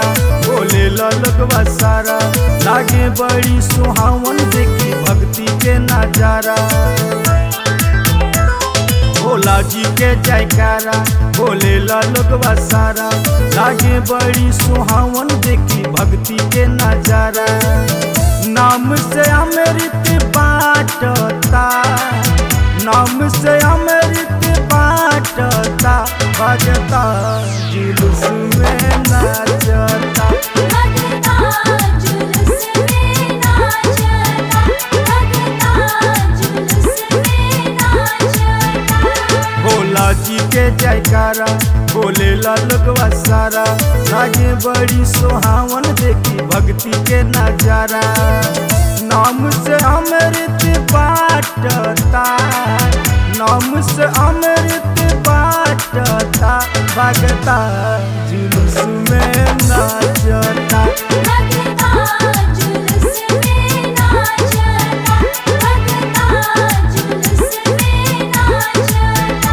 बोले लगवा सारा लागे बड़ी सुहावन देखी भक्ति के नजारा भोला जी के जयकारा बोले लगवा सारा लागे बड़ी सुहावन देखी भक्ति के नजारा नाम से अमृत बाटता नाम से अमृत बाटता भगता जुलूस में नाचता भगता जुलूस में नाचता भगता जुलूस में नाचता भोला जी के जयकारा बोले लगवा सारा लागे बड़ी सुहावन देखी भक्ति के नजारा नाम से अमृत बाटता नाम से अमृत बाटता भगता जुलूस में नाचता भगता जुलूस में नाचता भगता जुलूस में नाचता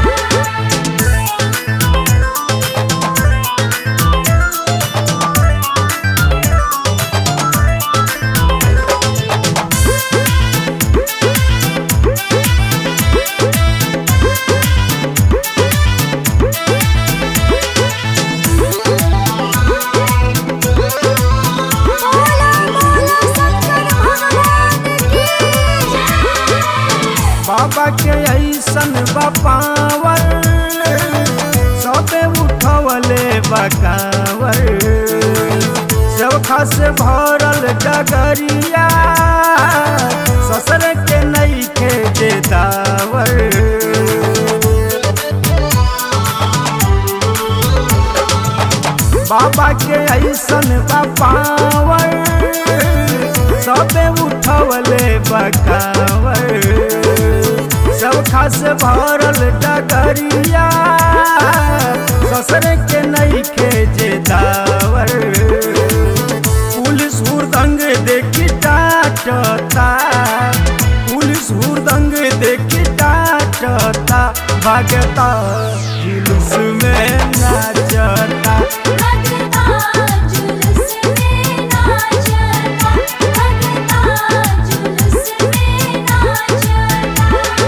बोला बोला शंकर भगवान की बाबा के ऐसन बपावर सबे उठवले बकावर सब खास भरल डगरिया ससर के नई के देदावर बाबा के ऐसन बपावर सबे उठवले बकावर सब खास भरल डगरिया ससर के नई के जेदावर पुलिस हुरदंग देखी डाटता पुलिस हुरदंग देखी डाटता भागता जुलूस में नाचता भगता जुलूस में नाचता भगता जुलूस में नाचता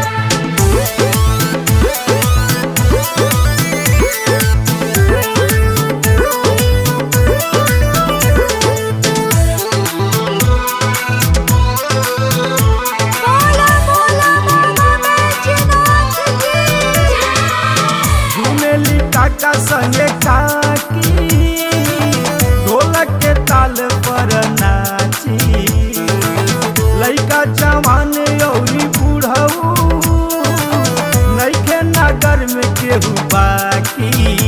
बोला बोला बाबा बैजनाथ की झूमेली काका संगे काकी ढोलक के ताल पर नाची लइका जवान औरी बूढ़ऊ नइखे नगर में केहू बाकी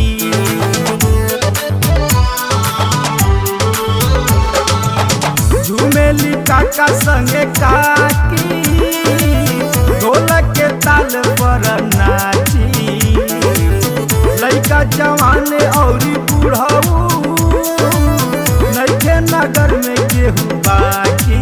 झूमेली काका संगे काकी ढोलक के ताल पर नाची लइका जवान औरी बूढ़ऊ नइखे नगर में केहू बाकी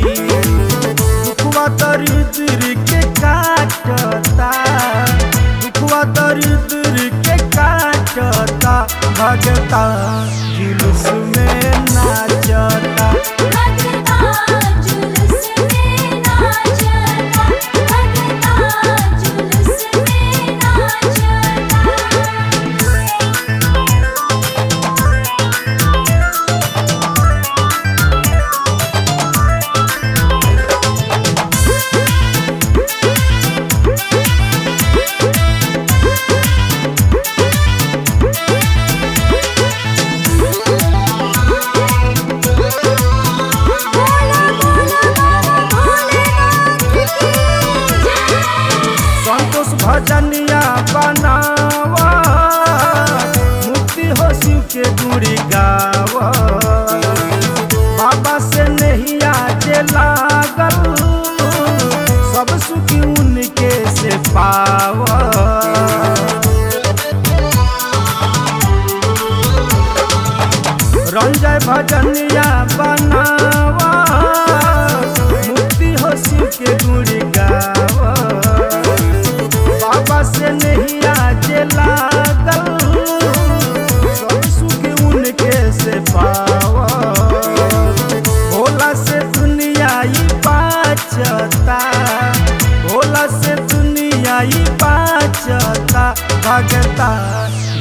दुखवा दरिद्र के काटता दुखवा दरिद्र के काटता भगता जुलूस में नाचता भगता जुलूस में नाचता भगता जुलूस में नाचता बोला बोला बाबा भोलेनाथ की संतोष भजनिया बनावा मुक्ति हो शिव के गुड़ी गावा बाबा से नहीं आजे लागल सब सुख उनके से पावा रंजय भजनिया बनावा मुक्ति हो शिव के गुड़ी गावा बाबा से नहीं आज लागल सब सुख उनके से पा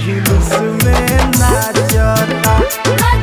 जुलूस में नाचता की